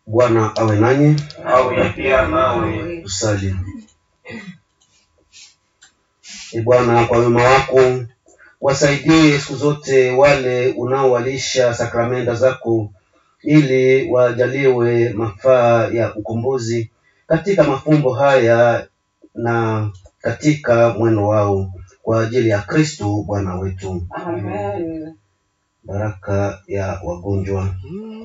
Bwana awe nanyi. awe pia nawe. Tusali. E Bwana, kwa wema wako wasaidie siku zote wale unaowalisha sakramenta zako, ili wajaliwe mafaa ya ukombozi katika mafumbo haya na katika mwendo wao, kwa ajili ya Kristo Bwana wetu. Amen. Baraka ya wagonjwa.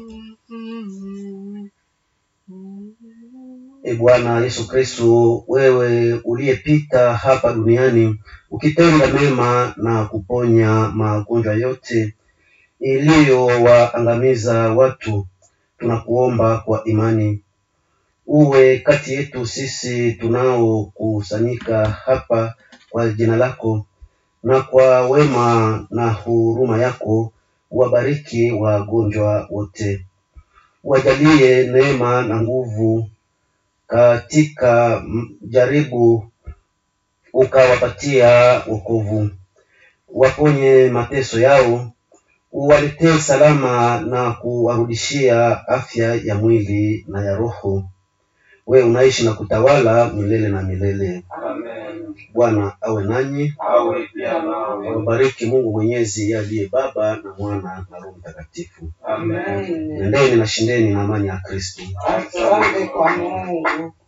E Bwana Yesu Kristo, wewe uliyepita hapa duniani ukitenda mema na kuponya magonjwa yote iliyowaangamiza watu, tunakuomba kwa imani uwe kati yetu sisi tunaokusanyika hapa kwa jina lako, na kwa wema na huruma yako wabariki wagonjwa wote, wajalie neema na nguvu katika m- jaribu, ukawapatia wokovu, waponye mateso yao, uwaletee salama na kuwarudishia afya ya mwili na ya roho. Wewe unaishi na kutawala milele na milele. Amen. Bwana awe nanyi, awe pia nawe. awabariki Mungu Mwenyezi, yeye aliye Baba na Mwana na Roho Mtakatifu. Amen. Amen. Nendeni na shindeni na amani ya Kristo. Asante kwa Mungu.